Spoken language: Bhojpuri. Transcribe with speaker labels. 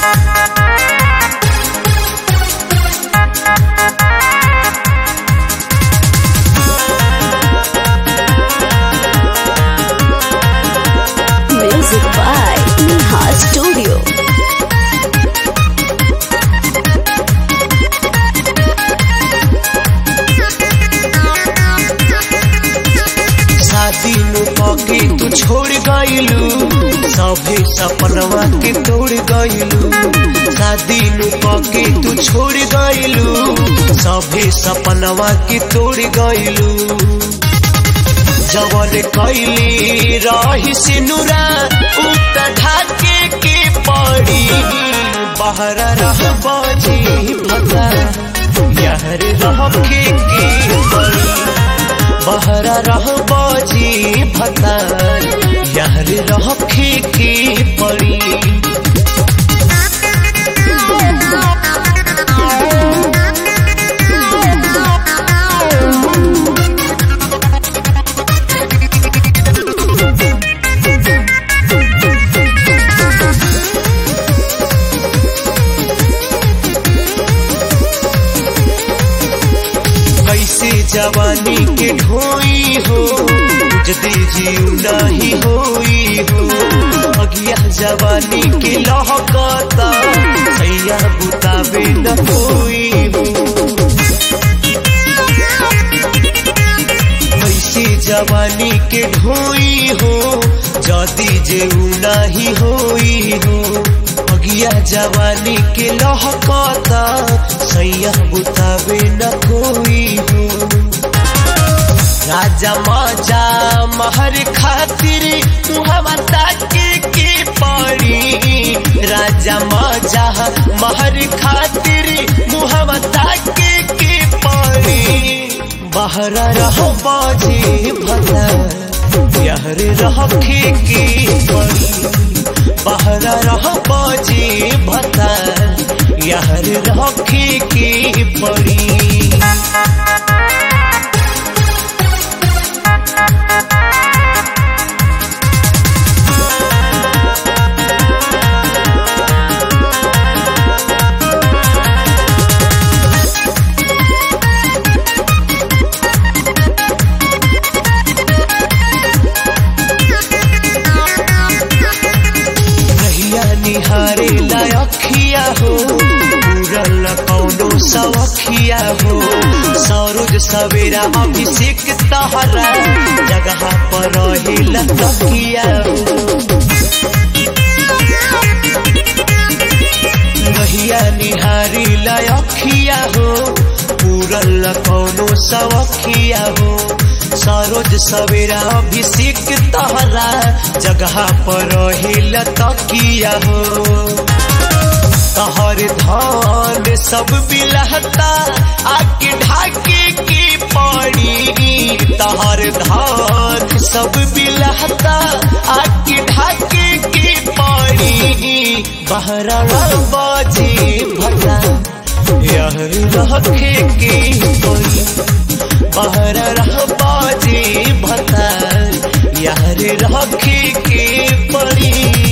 Speaker 1: Music by Neha Studio.
Speaker 2: शादी नु पके तू छोड़ गइलू सभे सपनवा के तोड़ गइलू शादी नु पके तू छोड़ गइलू सभे सपनवा के तोड़ गइलू जवन कैली रही सिनुरा उत ढाके के पड़ी बाहर रह बजी भगा यहर रखे के पड़ी बाहर रह बजी भगा यहर रखे के पड़ी कैसे जवानी के ढोई हो जदी जीव नहीं होई हो अगिया जवानी के लहकता सैया बुतावे न होई हो कैसे जवानी के ढोई हो जदी जेऊ नहीं होई हो अगिया जवानी के लहकता सैया बुतावे न कोई हो राजा माजा महर खातिर मुहम्मद ताके के पड़ी राजा माजा महर खातिर मुहम्मद ताके के पड़ी बाहर रह बाजे भला यहर रखे के पड़ी बाहर रह बाजे भला यहर रखे के पड़ी रहिया निहारे लायखिया हो पूरल कौनो सवखिया हो सरोज सवेरा अभिषेक तहरा जगह पर रहे लखिया हो रहिया निहारी लायखिया हो पूरल कौनो सवखिया हो सरोज सवेरा अभिषेक तहरा जगह पर रहे तकिया हो तहर धान सब बिलहता आके ढाके के पड़ी तहर धान सब बिलहता आके ढाके के पड़ी बहरा बाजे भला यह रखे के पड़ी बाहर रह बाजे भता यार रखे के पड़ी